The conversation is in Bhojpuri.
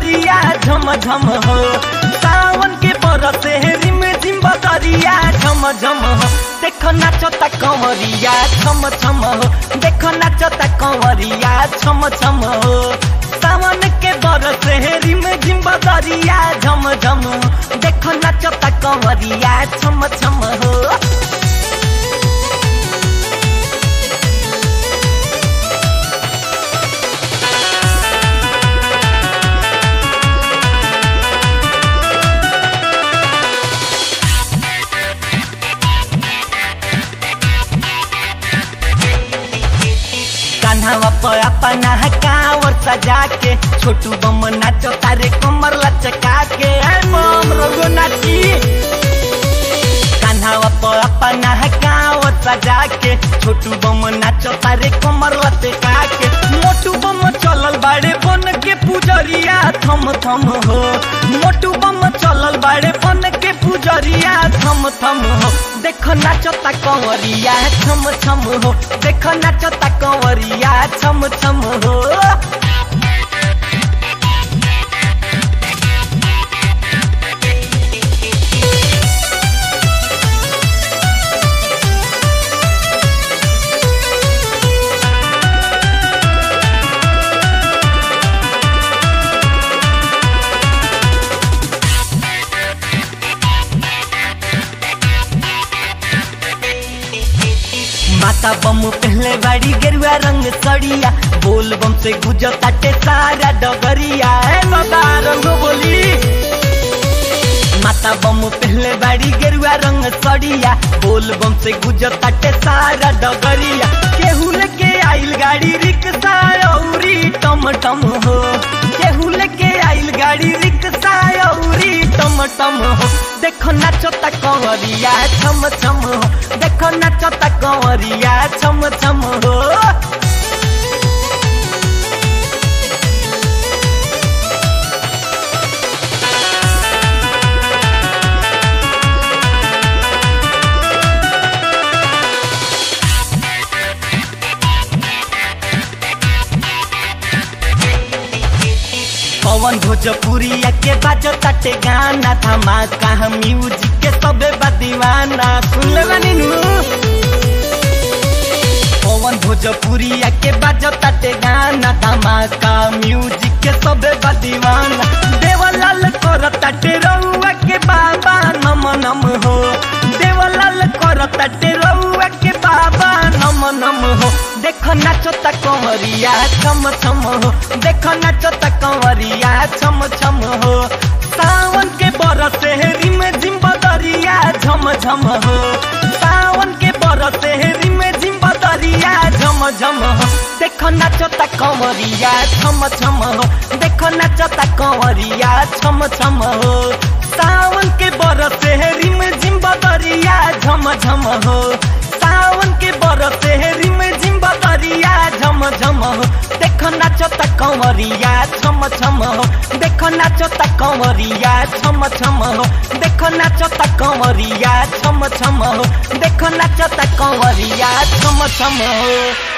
बदरिया झम झम हो सावन के बरसे रिम झिम बदरिया झम झम हो देखो नाचता कंवरिया छम छम हो देखो नाचता कंवरिया छम छम हो सावन के बरसे रिम झिम बदरिया झम झम हो देखो नाचता कंवरिया छम छम हो कान्हावा पर अपना कावर सजा के छोटू बम नाचो तारे कमर लचका के ऐ बम रघु नाची कान्हावा पर अपना कावर सजा के छोटू बम नाचो तारे कमर लचका के मोटू बम चलल बाड़े बन के पुजरिया थम थम हो मोटू बम चलल बाड़े बन के पुजरिया थम थम हो देखो नाचता कंवरिया छम छम हो देखो नाचता कंवरिया छम छम हो माता बम पहले बाड़ी गेरुआ रंग सड़िया बोल बम से गुजर ताटे सारा डगरिया है बाबा रंग बोली माता बम पहले बाड़ी गेरुआ रंग सड़िया बोल बम से गुजर ताटे सारा डगरिया केहू लेके आइल गाड़ी रिक्शा औरी टम टम हो केहू लेके आइल गाड़ी रिक्शा औरी टम टम हो देखो नाचता कंवरिया छम छम हो देखो नाचता कंवरिया छम छम हो पवन भोजपुरिया के बाजो तटे गाना धमाका हम म्यूजिक के सबे बा दीवाना सुन ले बानी नु पवन भोजपुरिया के बाजो तटे गाना धमाका म्यूजिक के सबे बा दीवाना देवलाल कर तटे रउआ के बाबा नम नम हो देवलाल कर तटे रउआ के बाबा नम नम हो देखो नाचता कंवरिया छम छम हो देखो नाचता कंवरिया छम छम हो सावन के बरसे रिम झिम बदरिया झम झम हो सावन के बरसे रिम झिम बदरिया झम झम हो देखो नाचता कंवरिया छम छम हो देखो नाचता कंवरिया छम छम हो सावन के बरसे रिम झिम बदरिया झम झम हो सावन के बरसे रिम झिम बदरिया झम झम हो देखो नाचता कंवरिया छम छम हो देखो नाचता कंवरिया छम छम हो देखो नाचता कंवरिया छम छम हो देखो नाचता कंवरिया छम छम हो